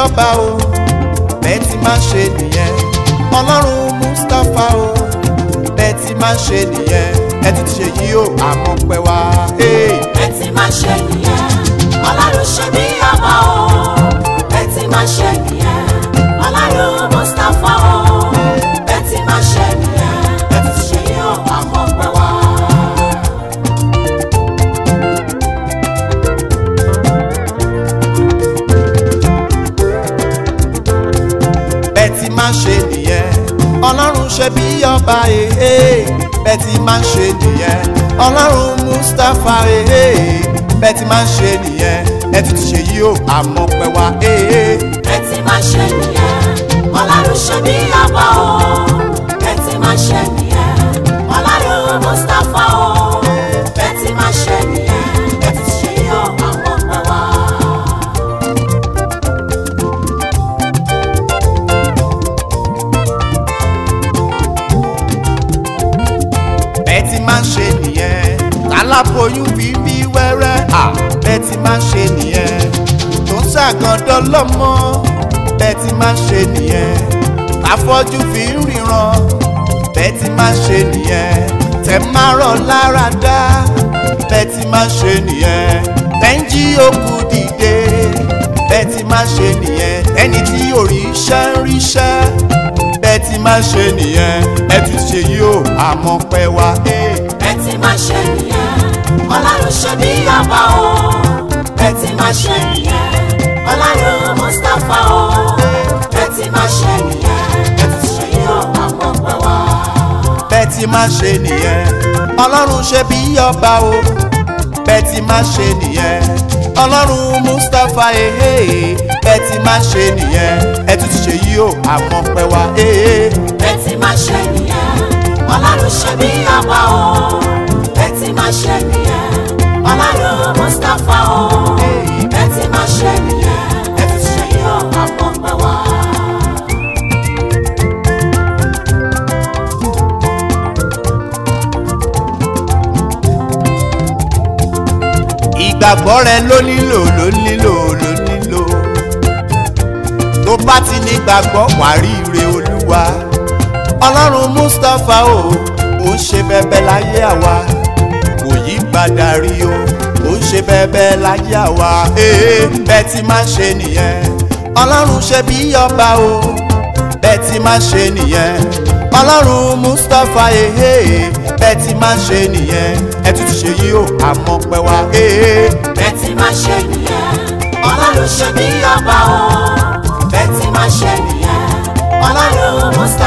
ọba o bẹ́ẹ̀ ti máa ṣe nìyẹn ọlọ́run mustapha o bẹ́ẹ̀ ti máa ṣe nìyẹn ẹ ti ṣe yí o àmọ́ pẹ́ wá. Hey. ẹ ti máa ṣe nìyẹn ọlọ́run ṣe bí ọba o ẹ ti máa ṣe nìyẹn ọlọ́run mustapha o ẹ ti máa ṣe nìyẹn ẹ ti ṣe yóò àmọ́ pẹ́ wá. bẹ́ẹ̀ ti máa ṣe nìyẹn ọlọ́run ṣe bí ọba ee bẹ́ẹ̀ ti máa ṣe nìyẹn ọlọ́run mustapha ee bẹ́ẹ̀ ti máa ṣe nìyẹn ẹ ti ti ṣe yí o àmọ́ pẹ́ wá ee. ẹ ti máa ṣe nìyẹn ọlọ́run ṣe bí ọba o ẹ ti máa ṣe nìyẹn ọlọ́run mustapha o ẹ ti máa ṣe nìyẹn ẹ ti ṣe yóò àmọ́ pẹ́ wá. bẹ́ẹ̀ ti máa ṣe nìyẹn aláboyún fi bí wẹ́rẹ́ à bẹ́ẹ̀ ti máa ṣe nìyẹn tó ń ṣàgàndọ́ lọ́mọ bẹ́ẹ̀ ti máa ṣe nìyẹn afọ́jú fi ń ríran bẹ́ẹ̀ ti máa ṣe nìyẹn tẹ̀ máa rọ̀ lára dá bẹ́ẹ̀ ti máa ṣe nìyẹn bẹ́ńjí òkú dìde bẹ́ẹ̀ ti máa ṣe nìyẹn ẹni tí òrìṣẹ́ ń ríṣẹ́ bẹ́ẹ̀ ti máa ṣe nìyẹn ẹ ti ṣe yìí o àmọ́ pẹ́ wá. Hey. ẹ ti máa ṣe nìyẹn ọlọ́run ṣe bí ọba o ẹ ti máa ṣe nìyẹn ọlọ́run mustapha o ẹ ti máa ṣe nìyẹn ẹ ti ṣe yóò àmọ́ pẹ́ wá. bẹ́ẹ̀ ti máa ṣe nìyẹn ọlọ́run ṣe bí ọba o bẹ́ẹ̀ ti máa ṣe nìyẹn ọlọ́run mustapha ehe bẹ́ẹ̀ ti máa ṣe nìyẹn ẹ tún ti ṣe yìí o àmọ́ pẹ́ wá. Hey. ẹ ti máa ṣe nìyẹn ọlọ́run ṣe bí ọba o ẹ ti máa ṣe nìyẹn ọlọ́run mustapha o ẹ ti máa ṣe nìyẹn ẹ ti ṣe yóò àmọ́ pẹ́ wá. ìgbàgbọ́ rẹ ló nílò ló nílò ló nílò tó bá ti ní gbàgbọ́ wàá rí ire olúwa ọlọ́run mustapha o ò ń ṣe bẹ́bẹ́ láyé àwa kò yí padà rí o ò ń ṣe bẹ́bẹ́ láyé àwa ee bẹ́ẹ̀ ti máa ṣe nìyẹn ọlọ́run ṣe bí ọba o bẹ́ẹ̀ ti máa ṣe nìyẹn ọlọ́run mustapha ee bẹ́ẹ̀ ti máa ṣe nìyẹn ẹ tún ti ṣe yí o àmọ́ pẹ́ wá ee. bẹ́ẹ̀ ti máa ṣe nìyẹn ọlọ́run ṣe bí ọba o bẹ́ẹ̀ ti máa ṣe nìyẹn ọlọ́run mustapha.